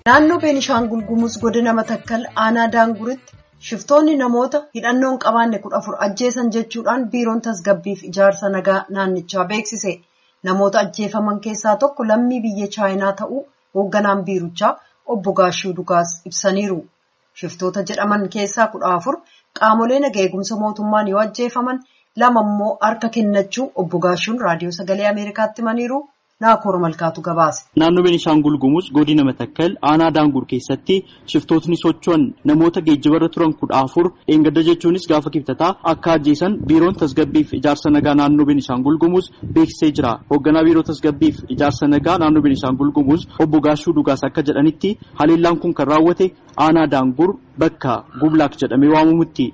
Naannoo Beenishaangul Gumuz godina Matakkal aanaa Daanguritti shiftoonni namoota hidhannoo hin qabaanne kudha afur ajjeesan jechuudhaan biiroon tasgabbiif ijaarsa nagaa naannichaa beeksise. Namoota ajjeefaman keessaa tokko lammii biyya Chaayinaa ta'uu hoogganaan biirichaa obbo Gaashuu Dugaas ibsaniiru. Shiftoota jedhaman keessaa kudha afur qaamolee nagaa eegumsa mootummaan yoo ajjeefaman lama immoo harka kennachuu obbo Gaashuun raadiyoo sagalee Ameerikaatti himaniiru. Naakoor Malkaatu gabaase. Naannoo Beenishaangul Gumuz godina Matakkal aanaa Daangur keessatti shiftootni socho'an namoota geejjibarra turan kudha afur dheengadda jechuunis gaafa kibxataa akka ajjeesan biiroon tasgabbiif ijaarsa nagaa naannoo Beenishaangul Gumuz beeksisee jira. Hoogganaa biiroo tasgabbiif ijaarsa nagaa naannoo Beenishaangul Gumuz obbo Gaashuu Dhugaas akka jedhanitti haleellaan kun kan raawwate aanaa Daangur bakka Gublaak jedhamee waamamutti.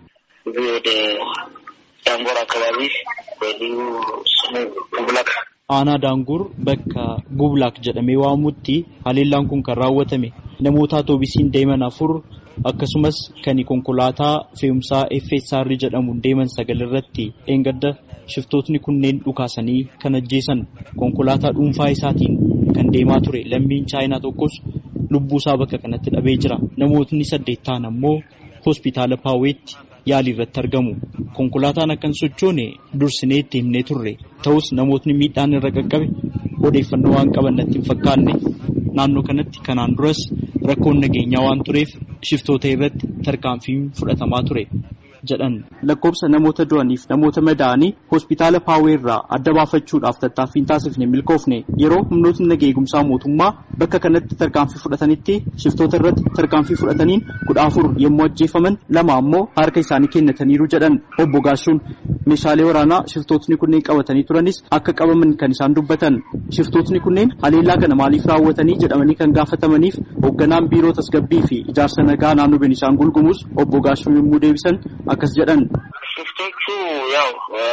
ዳንጎር አካባቢ በልዩ ስሙ ጉብላክ aanaa daangur bakka gublaak jedhamee waamamutti haleellaan kun kan raawwatame namoota atoobisiin deeman afur akkasumas kan konkolaataa fe'umsaa FSR jedhamuun deeman sagal irratti dheengadda shiftootni kunneen dhukaasanii kan ajjeesan konkolaataa dhuunfaa isaatiin kan deemaa ture lammiin chaayinaa tokkos lubbuusaa bakka kanatti dhabee jira namootni saddeet ta'an ammoo hospitaala paaweetti yaalii irratti argamu. Konkolaataan akkan sochoone dursinee itti himnee turre ta'us namootni miidhaan irra qaqqabe odeeffannoo waan qaban natti hin fakkaanne naannoo kanatti kanaan duras rakkoon nageenyaa waan tureef shiftoota irratti tarkaanfiin fudhatamaa ture jedhan. Lakkoobsa namoota du'aniif namoota madaa'anii hospitaala paawee irraa adda baafachuudhaaf tattaaffiin taasifne milkoofne yeroo humnootni nagaa eegumsaa mootummaa bakka kanatti tarkaanfii fudhatanitti shiftoota irratti tarkaanfii fudhataniin kudha afur yommuu ajjeefaman lama ammoo harka isaanii kennataniiru jedhan obbo Gaashuun meeshaalee waraanaa shiftootni kunneen qabatanii turanis akka qabaman kan isaan dubbatan shiftootni kunneen haleellaa kana maaliif raawwatanii jedhamanii kan gaafatamaniif hoogganaan biiroo tasgabbii fi ijaarsa nagaa naannoo Beenishaangul Gumuz obbo Gaashuun yommuu deebisan akkas jedhan ሽፍቶቹ ያው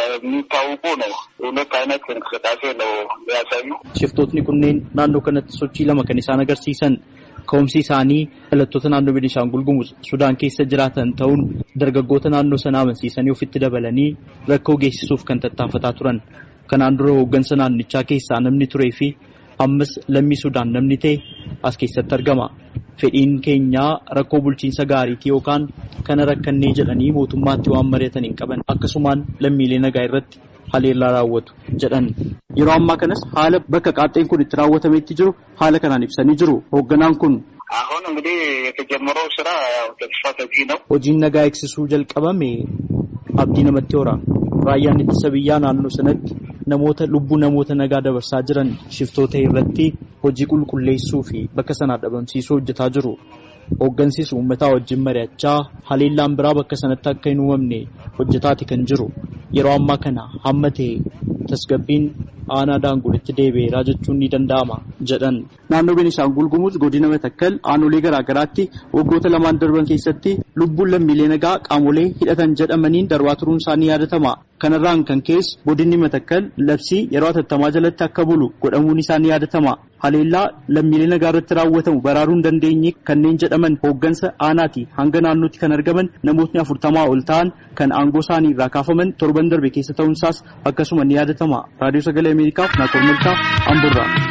የሚታወቁ ነው። ሁለት አይነት እንቅስቃሴ ነው ያሳዩ። shiftootni kunneen naannoo kanatti sochii lama kan isaan agarsiisan ka'umsi isaanii dhalattoota naannoo Beenishaangul Gumuz Sudaan keessa jiraatan ta'uun dargaggoota naannoo sanaa amansiisanii ofitti dabalanii rakkoo geessisuuf kan tattaafataa turan. Kanaan dura hooggansa naannichaa keessaa namni turee fi ammas lammii Sudaan namni ta'e as keessatti argama. Fedhiin keenyaa rakkoo bulchiinsa gaariitii yookaan kana rakkannee jedhanii mootummaatti waan mari'atan hin qaban akkasumaan lammiilee nagaa irratti haleellaa raawwatu jedhan. Yeroo ammaa kanas haala bakka qaaxxeen kun itti raawwatametti jiru haala kanaan ibsanii jiru. Hoogganaan kun አሁን እንግዲህ የተጀመረው ስራ ያው ተስፋ ሰጪ ነው። hojiin nagaa eegsisuu jalqabame abdii namatti hora. Raayyaan ittisa biyyaa naannoo sanatti namoota lubbuu namoota nagaa dabarsaa jiran shiftoota irratti hojii qulqulleessuu fi bakka sanaa dhabamsiisuu hojjetaa jiru. Hooggansiis uummataa wajjin mari'achaa haleellaan biraa bakka sanatti akka hin uumamne hojjetaati kan jiru. Yeroo ammaa kana hamma ta'e tasgabbiin aanaa daanguritti deebi'eeraa jechuun ni danda'ama jedhan. Naannoo Beenishaangul Gumuz godina Matakkal aanolee garaa garaatti waggoota lamaan darban keessatti lubbuun lammiilee nagaa qaamolee hidhatan jedhamaniin darbaa turuun isaanii yaadatama. Kanarraan kan ka'es godinni Matakkal labsii yeroo atattamaa jalatti akka bulu godhamuun isaanii yaadatama. Haleellaa lammiilee nagaa irratti raawwatamu baraaruu hin dandeenye kanneen jedhaman hooggansa aanaati hanga naannootti kan argaman namootni afurtamaa ol ta'an kan aangoo isaanii irraa kaafaman torban darbe keessa ta'uunsaas akkasuma ni yaadatama. Raadiyoo Sagalee Ameerikaaf Naakoor Malkaa Amburraa.